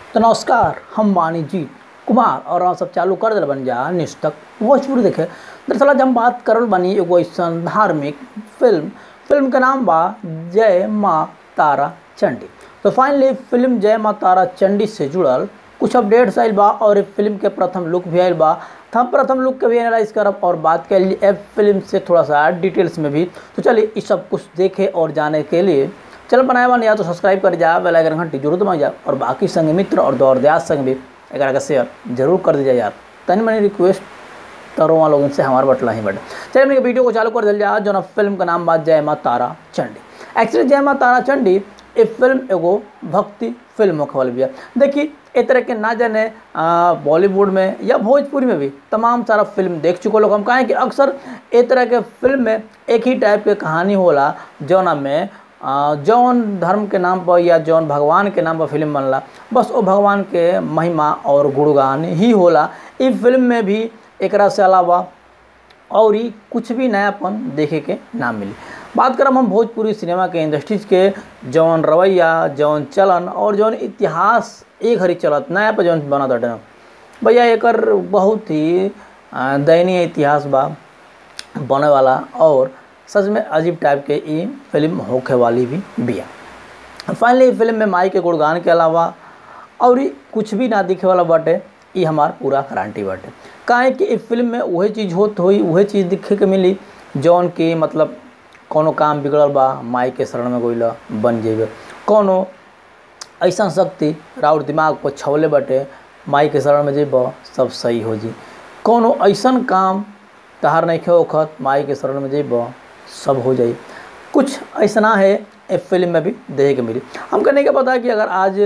तो नमस्कार हम बानी जी कुमार और हम सब चालू कर दिल बन जा न्यूज तक भोजपुरी देखे दरअसल आज हम बात करल बनी एगो ऐसन धार्मिक फिल्म फिल्म के नाम बा जय माँ तारा चंडी तो फाइनली फिल्म जय माँ तारा चंडी से जुड़ल कुछ अपडेट्स आयल बा और ए फिल्म के प्रथम लुक भी आयल बा तो हम प्रथम लुक के भी एनालाइज करब और बात कर ली ए फिल्म से थोड़ा सा डिटेल्स में भी तो चलिए इस सब कुछ देखे और जाने के लिए चल बनाए बन या तो सब्सक्राइब कर जा बेल आइकन घंटी जरूर दबा जा और बाकी संग मित्र और दौर दयाज संग भी एक का शेयर जरूर कर दीजिए यार तनी मनी रिक्वेस्ट तरो वहाँ लोगों से हमारे बटला ही बटे चलिए अपने वीडियो को चालू कर दिल जा जो ना फिल्म का नाम बात जय माँ तारा चंडी एक्चुअली जय माँ तारा चंडी ये फिल्म एगो भक्ति फिल्म होखे वाली भी है देखिए ए तरह के ना जाने बॉलीवुड में या भोजपुरी में भी तमाम सारा फिल्म देख चुके लोग हम कहें कि अक्सर ए तरह के फिल्म में एक ही टाइप के कहानी होला जौना में आ, जौन धर्म के नाम पर या जौन भगवान के नाम पर फिल्म बनला बस वो भगवान के महिमा और गुणगान ही होला इस फिल्म में भी एकरा से अलावा और ही कुछ भी नयापन देखे के ना मिली बात करब हम भोजपुरी सिनेमा के इंडस्ट्रीज के जौन रवैया जौन चलन और जौन इतिहास एक घड़ी चलत नया पर जौन बनत हटे भैया एकर बहुत ही आ, दयनीय इतिहास बा बने वाला और सच में अजीब टाइप के ये फिल्म होखे वाली भी बिया फाइनली फिल्म में माई के गुणगान के अलावा और ही कुछ भी ना दिखे वाला बाटे ये हमार पूरा गारंटी बाटे काहे कि इस फिल्म में वही चीज़ होत हुई वही चीज़ दिखे के मिली जौन की मतलब कोनो काम बिगड़ल बा माई के शरण में गोइला बन जेबे कोनो ऐसा शक्ति राउर दिमाग पर छवले बाटे माई के शरण में जेब सब सही हो जी कोनो ऐसा काम तहार नहीं खे वक्त माई के शरण में जेब सब हो जाई कुछ ऐसा है इस फिल्म में भी देखे के मिली हमको नहीं के पता कि अगर आज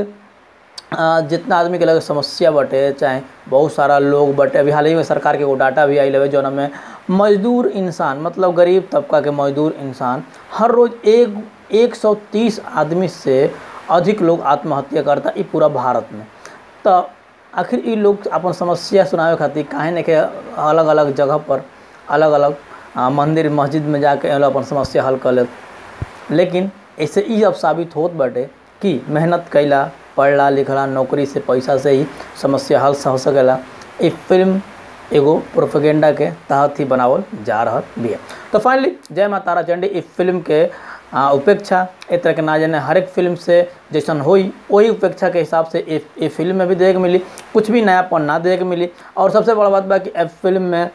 जितना आदमी के लगे समस्या बटे चाहे बहुत सारा लोग बटे अभी हाल ही में सरकार के एगो डाटा भी आई लगे जौन में मजदूर इंसान मतलब गरीब तबका के मजदूर इंसान हर रोज़ एक एक सौ तीस आदमी से अधिक लोग आत्महत्या करता ई पूरा भारत में तो आखिर ये लोग अपन समस्या सुनावे खातिर काहे नहीं के अलग अलग जगह पर अलग अलग मंदिर मस्जिद में जाके अपन समस्या हल कर ले लेकिन ऐसे ये अब साबित होत बाटे कि मेहनत कैला पढ़ला लिखला नौकरी से पैसा से ही समस्या हल हो सकेला ये फिल्म एगो प्रोपेगेंडा के तहत ही बनावल जा रहा भी तो फाइनली जय माँ तारा चंडी इस फिल्म के उपेक्षा एक तरह के ना जाने हर एक फिल्म से जैसन हुई वही उपेक्षा के हिसाब से ये फिल्म में भी देखे मिली कुछ भी नयापन ना देखे के मिली और सबसे बड़ा बात बा कि इस फिल्म में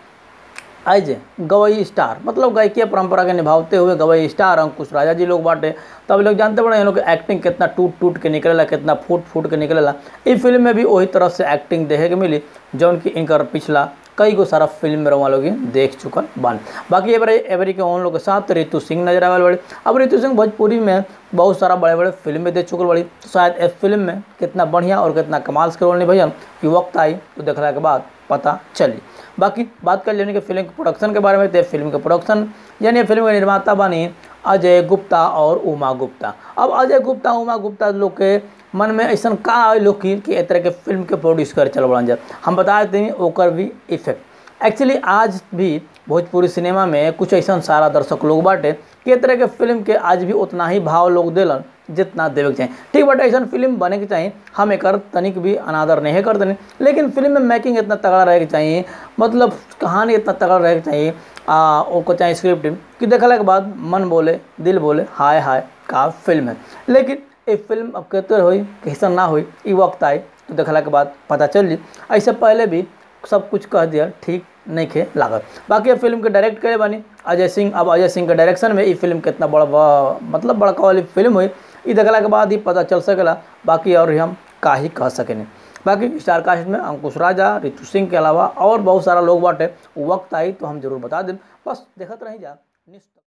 आई जे गवई स्टार मतलब गायकीय परंपरा के निभावते हुए गवई स्टार अंकुश राजा जी लोग बाटे तो अभी लोग जानते बड़े इन लोग की एक्टिंग कितना टूट टूट के निकलेला कितना फूट फूट के निकलेला इस फिल्म में भी वही तरह से एक्टिंग देखे के मिली जौन की इनकर पिछला कई गो सारा फिल्म में रवा लोग देख चुकल बान बाकी एवरे एवरी के उन लोग के साथ रितु सिंह नजर आवे बड़े अब रितु सिंह भोजपुरी में बहुत सारा बड़े बड़े फिल्म में देख चुकल बड़ी तो शायद इस फिल्म में कितना बढ़िया और कितना कमाल के रोल नहीं भैया कि वक्त आई तो देखला के बाद पता चली बाकी बात कर लेने के फिल्म के प्रोडक्शन के बारे में तो फिल्म के प्रोडक्शन यानी फिल्म के निर्माता बनी अजय गुप्ता और उमा गुप्ता अब अजय गुप्ता उमा गुप्ता लोग के मन में ऐसा का आए लोग की कि तरह के फिल्म के प्रोड्यूस कर चल बड़ा जाए हम बता देते हैं ओकर भी इफेक्ट एक्चुअली आज भी भोजपुरी सिनेमा में कुछ ऐसा सारा दर्शक लोग बाटे कि तरह के फिल्म के आज भी उतना ही भाव लोग दिलन जितना देवे के चाहिए ठीक बट ऐसा फिल्म बने के चाहिए हम एक तनिक भी अनादर नहीं कर देने लेकिन फिल्म में मेकिंग इतना तगड़ा रहे के चाहिए मतलब कहानी इतना तगड़ा रहे के चाहिए आ, ओको चाहिए स्क्रिप्ट कि देखला के बाद मन बोले दिल बोले हाय हाय का फिल्म है लेकिन ये फिल्म अब कहते हुई कैसा ना हुई ये वक्त आए तो देखला के बाद पता चल जी ऐसे पहले भी सब कुछ कह दिया ठीक नहीं खे लागत बाकी फिल्म के डायरेक्ट करे बनी अजय सिंह अब अजय सिंह के डायरेक्शन में ये फिल्म कितना बड़ा मतलब बड़का वाली फिल्म हुई ये देखला के बाद ही पता चल सकेला बाकी और हम का ही कह सकें बाकी स्टार कास्ट में अंकुश राजा रितु सिंह के अलावा और बहुत सारा लोग बाटे वक्त आई तो हम जरूर बता दें बस देखते रही जा निश्चित